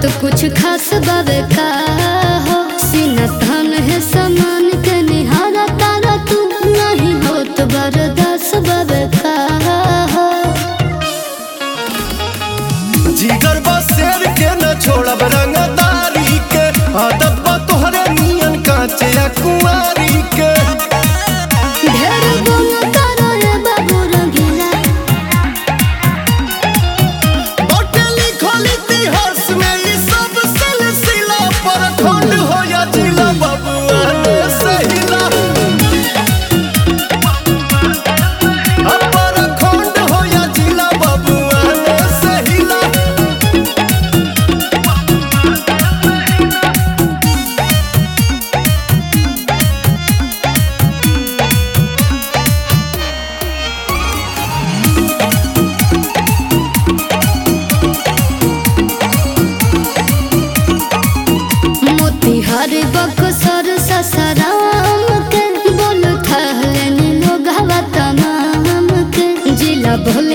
कुछ खास बावे का हो सीना थान है समान के निहारा तारा तू नहीं हो तो बरदास बावे का हो जिगर बा शेर के न छोड़ब रंगदारी के आदत बा तोहरे नियन कांचे या कुंवारी के ढेर गुण करो रे बाबू रंगीला बाटे लिखल इतिहास में ई सब सिलसिला पर खंड हो या जिला बबुआ ने सहिला अपर खंड हो या जिला बबुआ ने सहिला मोतिहारी बक्सर ससराम के बोल थहले लोग हवा तमाम के जिला भोल